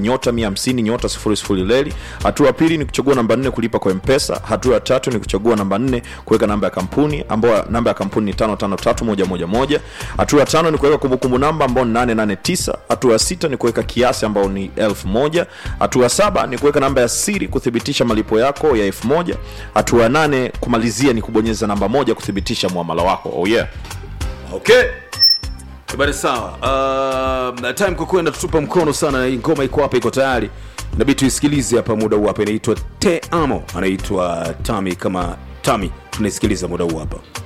nyota 150 nyota 00 leli hatua ya pili ni kuchagua namba 4 kulipa kwa mpesa hatua ya tatu ni kuchagua namba 4 kuweka namba ya kampuni ambayo namba ya kampuni ni 553111 hatua ya tano ni kuweka kumbukumbu namba ambao ni 889 hatua ya sita ni kuweka kiasi ambao ni 1000 hatua ya saba ni kuweka namba ya siri kuthibitisha malipo yako ya 1000 hatua ya nane kumalizia ni kubonyeza namba moja kuthibitisha muamala wako oh yeah okay bari sawa uh, time kwa kwenda tutupa mkono sana hii ngoma iko hapa iko tayari nabidi tuisikilize hapa muda huu hapa inaitwa te amo anaitwa tami kama tami tunaisikiliza muda huu hapa